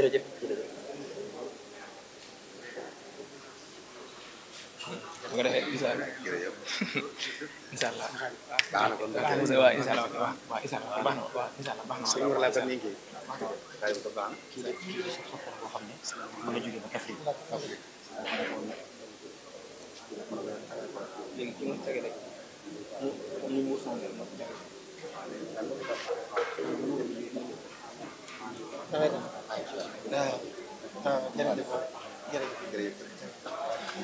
jërëjëf jërëjëf bu ko defee incha allah jërëjëf incha allah baax na kon waaw waaw incha allah waaw waaw incha allah baax na waaw incha allah baax na sëñ Mor laa ko nekkee xëy na ko baax na kii de kii de sa xarit boo xam ne mën a jóge ba Kaffrine léegi ki mu tege rek mu mu muur sama mbir moo ci tege. ah ah jërëjëf jërëjëf jërëjëf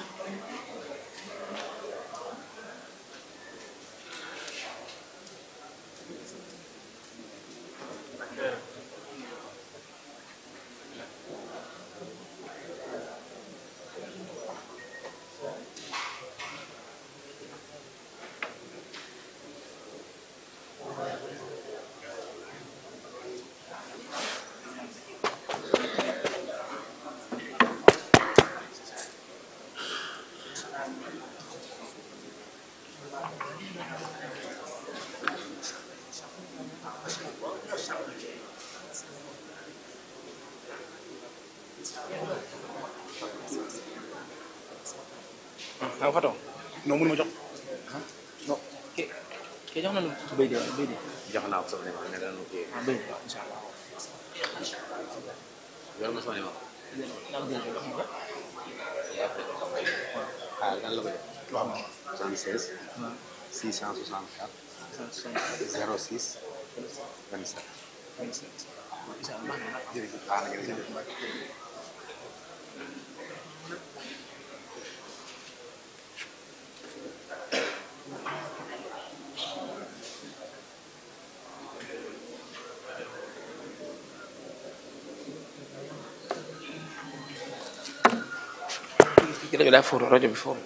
ah Fatou. non mënu ma jox non kii kii jox na lu béy de béy de jox naa ko sama numéro ne dana kii ah béy de waaw incha allah. yor ma sama numéro naa la jël jox ma ko. ah lan la ko jox waaw 76 664 06 27 incha allah baax na jërëjëf baax na jërëjëf kii rajo daa fóoru rajo bi fóoru.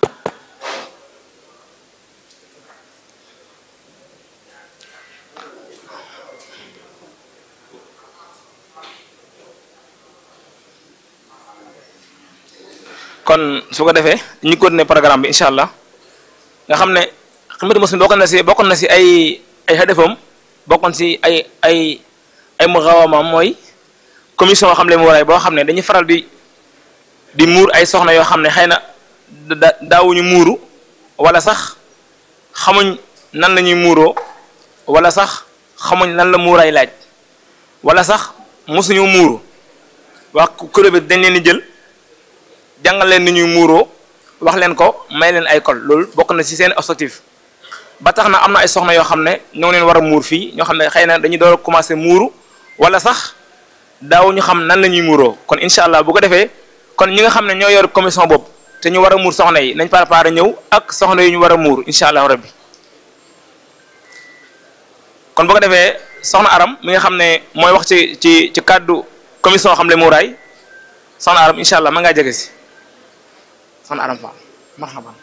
kon su ko defee ñu continuer programme bi incha allah nga xam ne xamante muslim bokkoon na si bokkoon na si ay ay xadefam bokkoon si ay ay ay mu xawamaam mooy commission xam le mu waraay boo xam ne dañuy faral di di muur ay soxna yoo xam ne xëy na da daawuñu muuru wala sax xamuñ nan la ñuy muuroo wala sax xamuñ lan la muuraay laaj wala sax mosuñu muuru wax kuréel bi dañ leen di jël jàngal leen ni ñuy muuroo wax leen ko may leen ay col loolu bokk na ci seen objectif ba tax na am na ay soxna yoo xam ne ñoo ngi leen war a muur fii ñoo xam ne xëy na dañuy door a commencé muuru wala sax daawuñu xam nan la ñuy muuroo kon incha allah bu ko defee kon ñi nga xam ne ñoo yor commission boobu te ñu war a muur soxna yi nañ préparé ñëw ak soxna yi ñu war a muur incha allah rabbi kon bu ko defee soxna aram mi nga xam ne mooy wax ci ci ci kàddu commission xam le muuraay soxna aram incha allah ma ngaa jege si soxna aram Fall marhaban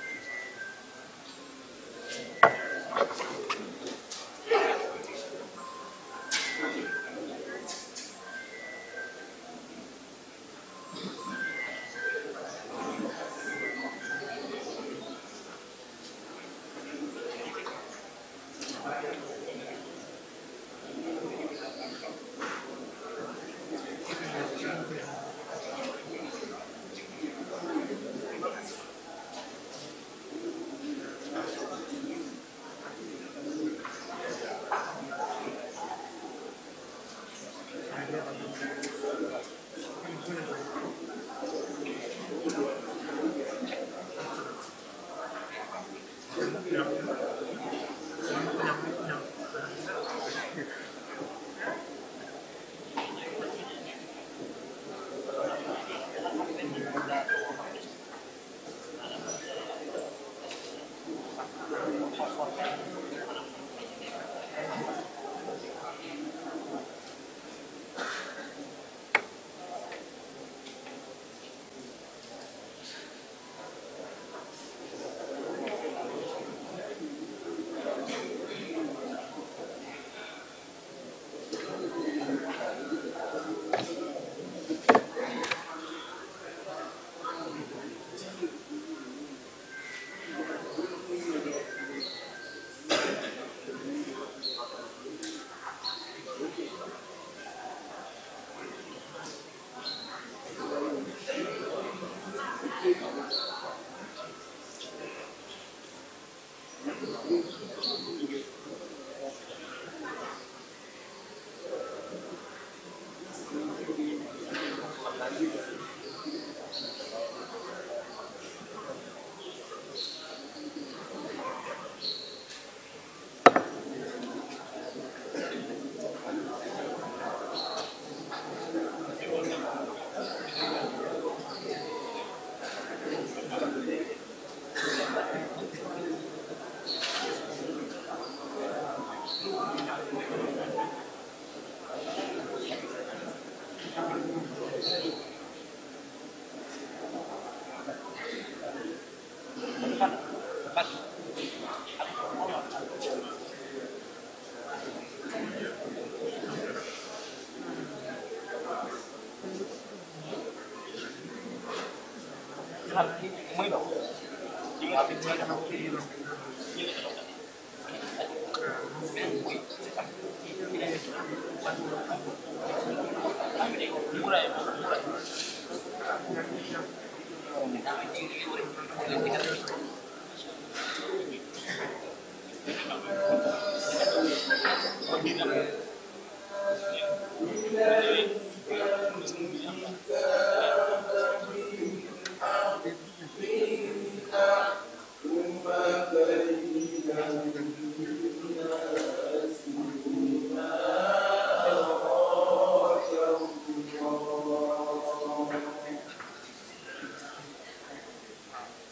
Thank you.